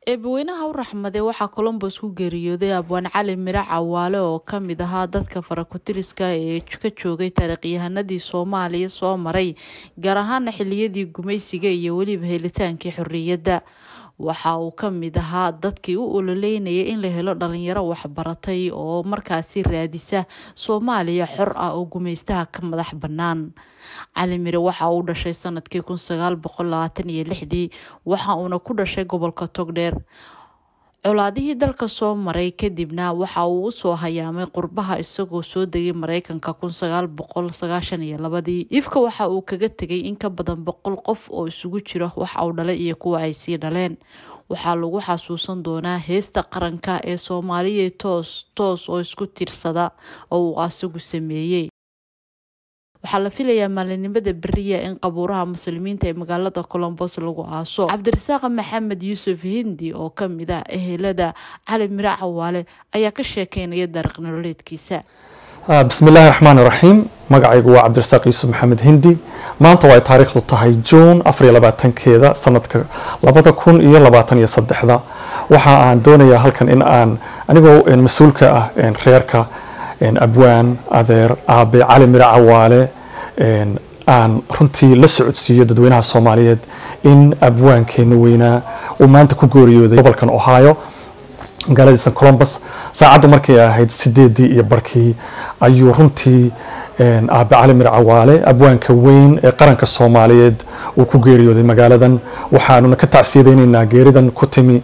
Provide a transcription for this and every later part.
eebaweynaha u raxmade waxaa colombos ku geeriyooday abwaan cali miro cawaale oo ka mid ahaa dadka farakutiriska ee ka joogay taariikhyahanadii soomaaliya soo maray gaar ahaana xiliyadii gumaysiga iyo weliba helitaankii xorriyadda waxa uu ka mid ahaa dadkii u ololeynaya in la helo dhalinyaro waxbaratay oo markaasi raadisa soomaaliya xor ah oo gumaystaha ka madax bannaan cali mire waxa uu dhashay sanadkii kun sagaal boqol labaatan iyo lixdii waxa uuna ku dhashay gobolka togdheer colaadihii dalka soo maray kadibna waxa uu usoo hayaamay qurbaha isagoo soo degay mareykanka kun sagaal boqol sagaashan iyo labadii ifka waxa uu kaga tegay in ka badan boqol qof oo isugu jiro wax uu dhalay iyo kuwa ay sii dhaleen waxaa lagu xasuusan doonaa heesta qaranka ee soomaaliya toos toos oo isku tiirsada oo uu asigu sameeyey waxaa la filayaa maalinimada beriya in qabuuraha muslimiinta ee magaalada colombos lagu aaso cabdirasaaq maxamed yuusuf hindi oo kamid ah ehelada cali miro cawaale ayaa ka sheekeynaya dariiq nololeedkiisa bismi illaahi raxmaan iraxiim magacaygu waa cabdirasaaq yuusuf maxamed hindi maanta waa ay taariikhdu tahay juun afariyo labaatankeeda sanadka labada kun iyo labaatan iyo saddexda waxa aan doonayaa halkan in aan anigoo mas-uulka ah reerka abwaan adeer aabe cali miro cawaale aan runtii la socodsiiyo dadweynaha soomaaliyeed in abwaankeena weynaa uu maanta ku gooriyooday gobolkan ohio magaaladiisa colombus saacaddu markay ahayd sideedii iyo barkii ayuu runtii aabe cali miro cawaale abwaanka weyn ee qaranka soomaaliyeed uu ku geeriyooday magaaladan waxaanuna ka tacsiyadaynaynaa geeridan ku timi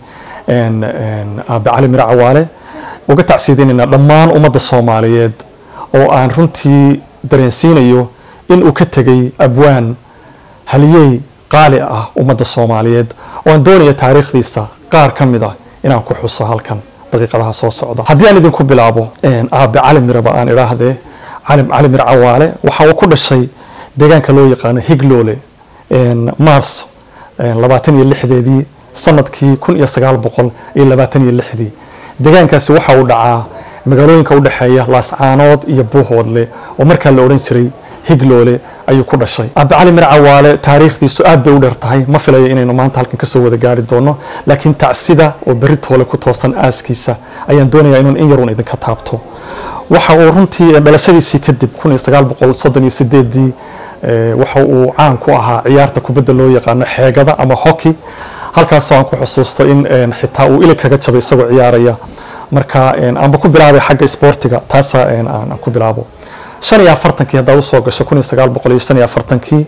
aabe cali miro cawaale uga tacsiyadaynaynaa dhammaan ummadda soomaaliyeed oo aan runtii dareensiinayo in uu ka tegay abwaan haliyey qaali ah ummadda soomaaliyeed oo aan doonaya taariikhdiisa qaar ka mid ah inaan ku xuso halkan daqiiqadaha soo socda haddii aan idinku bilaabo aabe cali miraba aan idhaahdee cali mir cawaale waxa uu ku dhashay deegaanka loo yaqaano higloole maarso labaatan iyo lixdeedii sanadkii kun iyo sagaal boqol iyo labaatan iyo lixdii deegaankaasi waxa uu dhacaa magaalooyinka udhexeeya laascaanood iyo buuhoodle oo markaa la odhan jiray higloole ayuu ku dhashay aabe cali mir cawaale taariikhdiisu aad bay u dheer tahay ma filayo inaynu maanta halkan kasoo wada gaari doono laakiin tacsida oo berri toole ku toosan aaskiisa ayaan doonayaa inuun in yarun idinka taabto waxa uu runtii dhalashadiisii kadib kun iyo sagaal boqol soddon iyo sideedii waxa uu caan ku ahaa ciyaarta kubadda loo yaqaano xeegada ama hockey halkaasoo aan ku xusuusto in xitaa uu ilig kaga jabay isagoo ciyaaraya marka aanba ku bilaabay xagga isboortiga taasa aan ku bilaabo shan iyo afartankii haddaad usoo gasho kun iyo sagaal boqol iyo shan iyo afartankii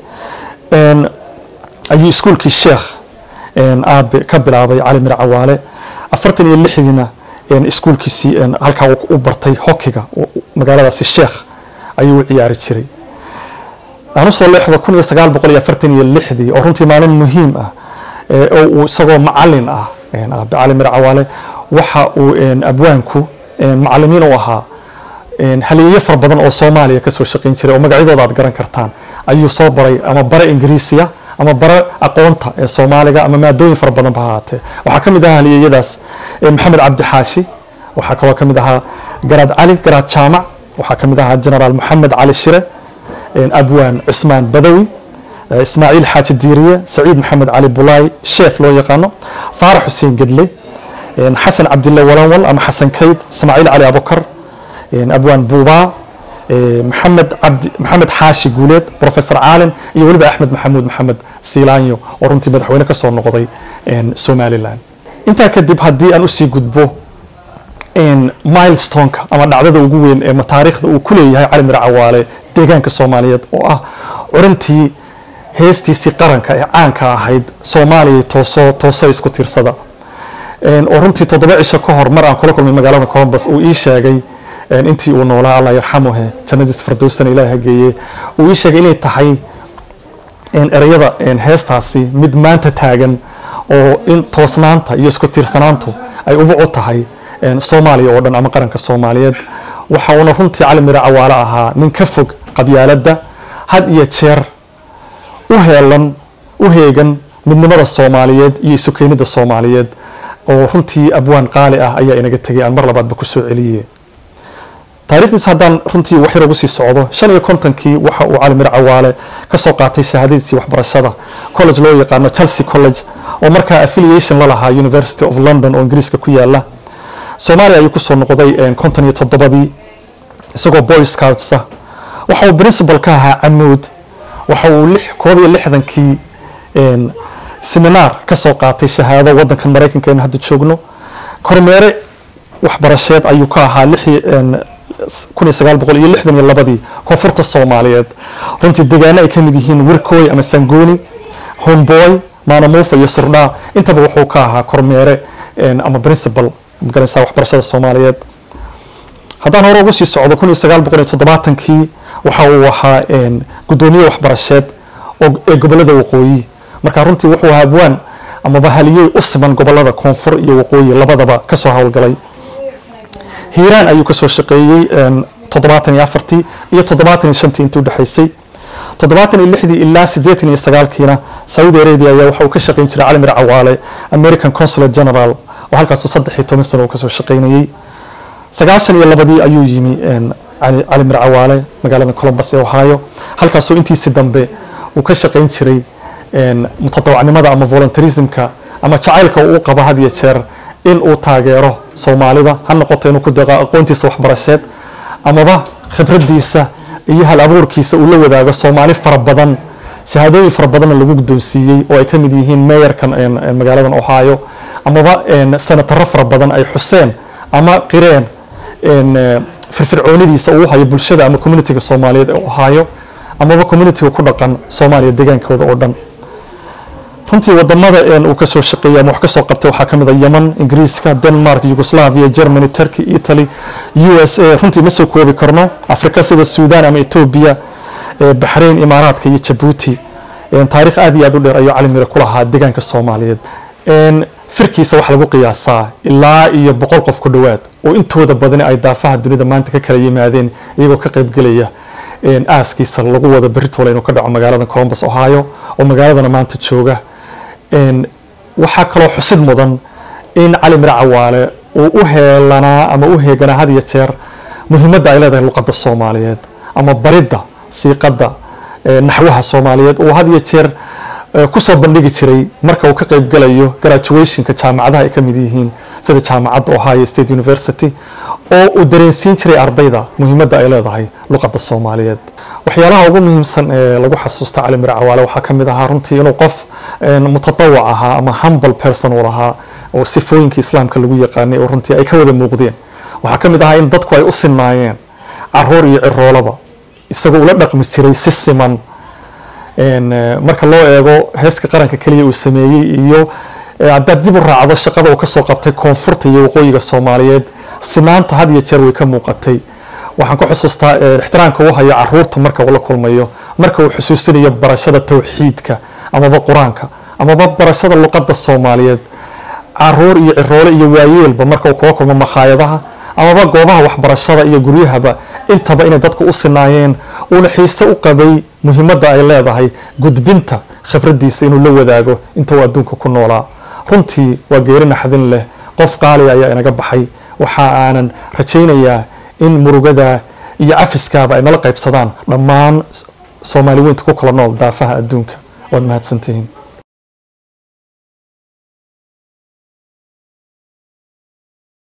ayuu iskuulkii sheekh aabe ka bilaabay cali mir cawaale afartan iyo lixdiina iskuulkiisii halkaa u bartay hokiga magaaladaasi sheekh ayuu u ciyaari jiray aan usoo leexdo kun iyo sagaal boqol iyo afartan iyo lixdii oo runtii maalin muhiim ah oo uu isagoo macalin ah aabe cali mir cawaale waxa uu abwaanku macalimiin u ahaa haliyeyo fara badan oo soomaaliya kasoo shaqayn jiray oo magacyadooda aad garan kartaan ayuu soo baray ama bare ingiriisiya ama bare aqoonta ee soomaaliga ama maadooyin fara badan ba ahaatee waxaa ka mid ahaa haliyeyadaas maxamed cabdi xaashi waxaa kaloo ka mid ahaa garaad cali garaad jaamac waxaa ka mid ahaa genaraal maxamed cali shire abwaan cismaan badawi ismaaciil xaaji diiriye saciid maxamed cali bulaay sheef loo yaqaano faarax xuseen gedle xasan cabdille walanwal ama xasan kayd ismaaciil cali abukar abwaan buubaa maxamed cabdi maxamed xaashi guuleed professor caalin iyo weliba axmed maxamuud maxamed siilaanyo oo runtii madaxweyne kasoo noqday somalilan intaa kadib haddii aan usii gudbo milestoneka ama dhacdada ugu weyn ee taariikhda uu ku leeyahay cali mir cawaale deegaanka soomaaliyeed oo ah curintii heestiisii qaranka ee caanka ahayd soomaaliya tooso tooso isku tiirsada oo runtii toddoba cisho ka hor mar aan kula kulmay magaalada colombus uu ii sheegay intii uu noolaa allah yarxamuhe jannadiis fardowsana ilaah hageeye uu ii sheegay inay tahay ereyada heestaasi mid maanta taagan oo in toosnaanta iyo isku tiirsanaantu ay ubuc u tahay soomaaliya oo dhan ama qaranka soomaaliyeed waxa uuna runtii cali miro cawaale ahaa nin ka fog qabyaaladda had iyo jeer u heelan u heegan midnimada soomaaliyeed iyo isukeenida soomaaliyeed oo runtii abwaan qaali ah ayaa inaga tegay aan mar labaadba kusoo celiye cali miro cawaale wuxuu taarikhdiis haddaan runtii wax yar ugu sii socdo shan iyo kontonkii waxa uu cali mir cawaale ka soo qaatay shahaadadiisii waxbarashada college loo yaqaano chelsea college oo markaa affiliation la lahaa university of london oo ingiriiska ku yaala soomaaliya ayuu kusoo noqday konton iyo toddobadii isagoo boy scoutsa waxa uu principal ka ahaa camuud waxa uu koob iyo lixdankii seminaar ka soo qaatay shahaado wadankan maraykanka aynu hadda joogno kormeere waxbarasheed ayuu ka ahaa kun iyo sagaal boqol iyo lixdan iyo labadii koonfurta soomaaliyeed runtii degaano ay ka mid yihiin wirkooy ama sangooni homboy maanamuufa iyo surdhaa intaba wuxuu ka ahaa kormeere ama principal magaraysaa waxbarashada soomaaliyeed haddaan hore ugu sii socdo kun iyo sagaal boqol iyo toddobaatankii waxa uu ahaa guddoomiye waxbarasheed ee gobolada waqooyi marka runtii wuxuu ahaa abwaan amaba haliyey u siman gobolada koonfur iyo waqooyi labadaba kasoo howlgalay hiiraan ayuu kasoo shaqeeyey toddobaatan iyo afartii iyo toddobaatan iyo shantii intii udhexaysay toddobaatan iyo lixdii ilaa siddeetan iyo sagaalkiina saudi arabia ayaa waxa uu ka shaqeyn jiray calimir cawaale american consulate general oo halkaasuu saddex iyo toban sano uu kasoo shaqeynayey sagaashan iyo labadii ayuu yimi calimir cawaale magaalada colombus ee ohio halkaasoo intiisii dambe uu ka shaqeyn jiray mutadawacnimada ama voluntarismka ama jacaylka uu qabo had iyo jeer in uu taageero soomaalida ha noqoto inuu ku deeqo aqoontiisa waxbarasheed amaba khibradiisa iyo hal abuurkiisa uu la wadaago soomaali fara badan shahaadooyin fara badanna lagu guddoonsiiyey oo ay ka mid yihiin meeyarkan magaaladan ohio amaba senataro fara badan ay xuseen ama qireen firfircoonidiisa uu hayo bulshada ama communitiga soomaaliyeed ee ohio amaba communitiga ku dhaqan soomaaliya degaankooda oo dhan runtii wadamada uu kasoo shaqeeyay ama wax kasoo qabtay waxaa kamid a yemen ingiriiska denmark yugoslavia germany turkey italy u s a runtii ma soo koobi karno afrika sida sudan ama etoobiya baxrain imaaraadka iyo jabuuti taarikh aad iyo aad u dheer ayuu calimire ku lahaa deegaanka soomaaliyeed firkiisa waxaa lagu qiyaasaa ilaa iyo boqol qof ku dhowaad oo intooda badani ay daafaha dunida maanta ka kala yimaadeen iyagoo ka qaybgelaya aaskiisa lagu wado beritoole inuu ka dhaco magaalada colombus ohio oo magaaladana maanta jooga waxaa kaloo xusid mudan in cali mir cawaale uu u heelanaa ama u heeganaa had iyo jeer muhiimadda ay leedahay luqadda soomaaliyeed ama baridda siiqadda naxwaha soomaaliyeed uu had iyo jeer kusoo bandhigi jiray marka uu ka qaybgalayo graduationka jaamacadaha ay ka mid yihiin sida jaamacadda ohio state university oo uu dareensiin jiray ardayda muhiimadda ay leedahay luqadda soomaaliyeed waxyaalaha ugu muhiimsan ee lagu xasuusta cali mir cawaale waxaa ka mid ahaa runtii inuu qof mutadawac ahaa ama humble person uu lahaa oo sifooyinka islaamka lagu yaqaanay oo runtii ay ka wada muuqdeen waxaa ka mid ahaa in dadku ay u sinaayeen caruur iyo ciroolaba isagoo ula dhaqmi jiray si siman marka loo eego heeska qaranka keliya uu sameeyey iyo haddaad dib u raacdo shaqada uu kasoo qabtay koonfurta iyo waqooyiga soomaaliyeed sinaanta had iyo jeer way ka muuqatay waxaan ku xusuustaa ixtiraamka uu hayo caruurta marka uu la kulmayo marka uu xusuusinayo barashada towxiidka amaba qur-aanka amaba barashada luqadda soomaaliyeed caruur iyo ciroole iyo waayeelba marka uu kula kulmo makhaayadaha amaba goobaha waxbarashada iyo guryahaba intaba inay dadku u sinaayeen uuna xiise u qabay muhiimadda ay leedahay gudbinta khibradiisa inuu la wadaago inta uu adduunka ku noolaa runtii waa geeri naxdin leh qof qaaliya ayaa inaga baxay waxa aanan rajaynayaa in murugada iyo cafiskaaba ay nala qaybsadaan dhammaan soomaali weynta ku kala nool daafaha adduunka waad mahadsantihiin